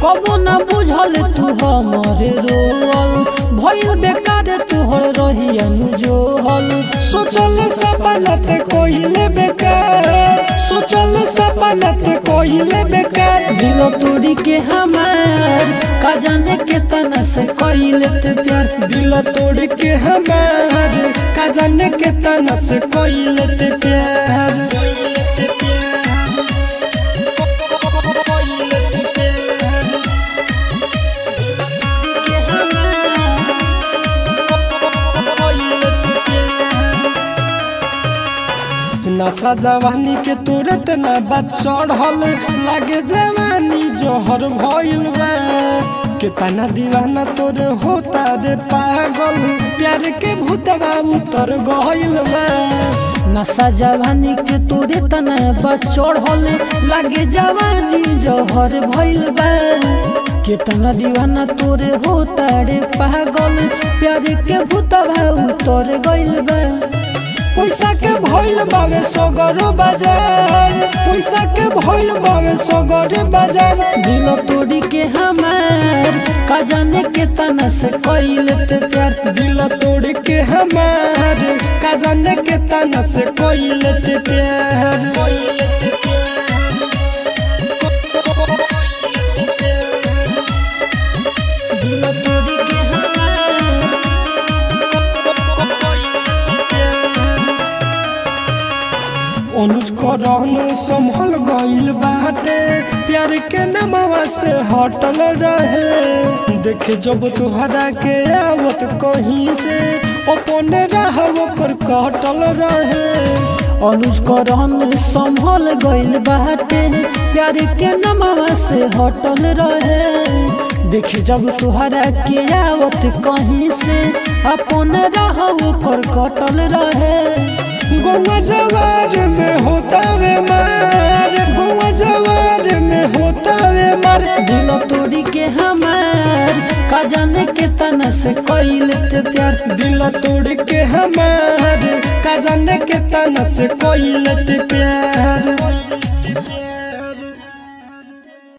कबो न बुझल तू हमरे रोल भइल बेकार तोहर रही अनुजोहल सोचल सपनत कोइले बेकार सोचल सपनत कोइले बेकार दिल तोड़ी के हमार का जाने के तना से कइले ते प्यार दिल तोड़ के हमार का जाने के तना से कोइले ते प्यार के हमार नशा जवानी के तुरंत ना बात चढ़ल लागे जवानी जोहर भइल बा कितना दीवाना तोर होता रे पागल प्यार के भूतवा उतर गइल बा नशा जवानी के तोरे तना बचड़ल लागे जवानी जहर भइल बा कितना दीवाना तोरे होता रे पागल प्यार के भूतवा उतर गइल बा पैसा के भइल बावे सगरो बाजार पैसा के भइल बावे सगरो बाजार दिल तोड़ी के हमार का जाने के तना से कइले ते प्यार दिल तोड़ के हमार का जाने के तना से कोइले ते प्यार दिल तोड़ी के हमार अनुज करन संभल गइल बाटे प्यार के नमवा से हटल रहे देखे जब तुहरा के आवत कहीं से अपने राह ओकर कटल रहे अनुज करन संभल गइल बाटे प्यार के नमवा से हटल रहे देखी जब तुहरा के आवत कहीं से अपन राह ओकर कटल रहे गोवा जवार में होता वे मार गोवा जवार में होता वे मार दिल तोड़ी के हमार का जाने के तना से कइले ते प्यार दिल तोड़ के हमार का जाने के तना से कोइले ते प्यार